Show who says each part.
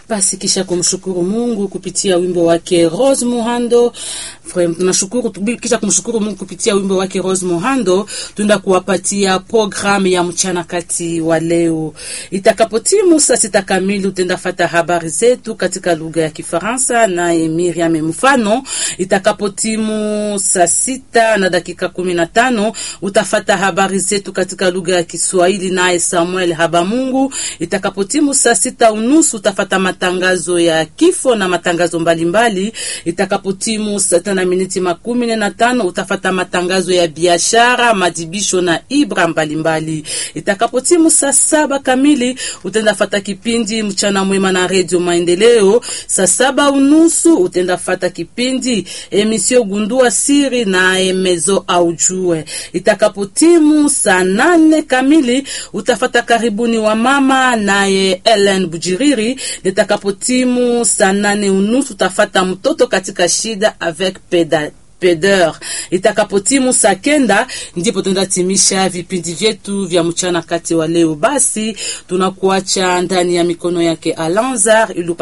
Speaker 1: Basi kisha kumshukuru Mungu kupitia wimbo wake Rose Muhando, tunashukuru kisha kumshukuru Mungu kupitia wimbo wake Rose Muhando, tuenda kuwapatia programu ya mchana kati wa leo. Itakapotimu saa sita kamili, utenda fata habari zetu katika lugha ya Kifaransa naye Miriam Mfano. Itakapotimu saa sita na dakika kumi na tano utafata habari zetu katika lugha ya Kiswahili naye Samuel Habamungu. Itakapotimu saa sita unusu utafata matangazo ya kifo na matangazo mbalimbali. Itakapotimu saa tano na miniti makumi nne na tano utafata matangazo ya biashara, madibisho na ibra mbalimbali. Itakapotimu saa saba kamili utenda fata kipindi mchana mwema na redio Maendeleo. Saa saba unusu utenda fata kipindi emisio gundua siri na emezo aujue. Itakapotimu saa nane kamili utafata karibuni wa mama naye Ellen Bujiriri. Litakapotimu saa nane unusu utafata mtoto katika shida avec peda peder. Itakapotimu saa kenda ndipo tunatimisha vipindi vyetu vya mchana kati wa leo. Basi tunakuacha ndani ya mikono yake Alanzar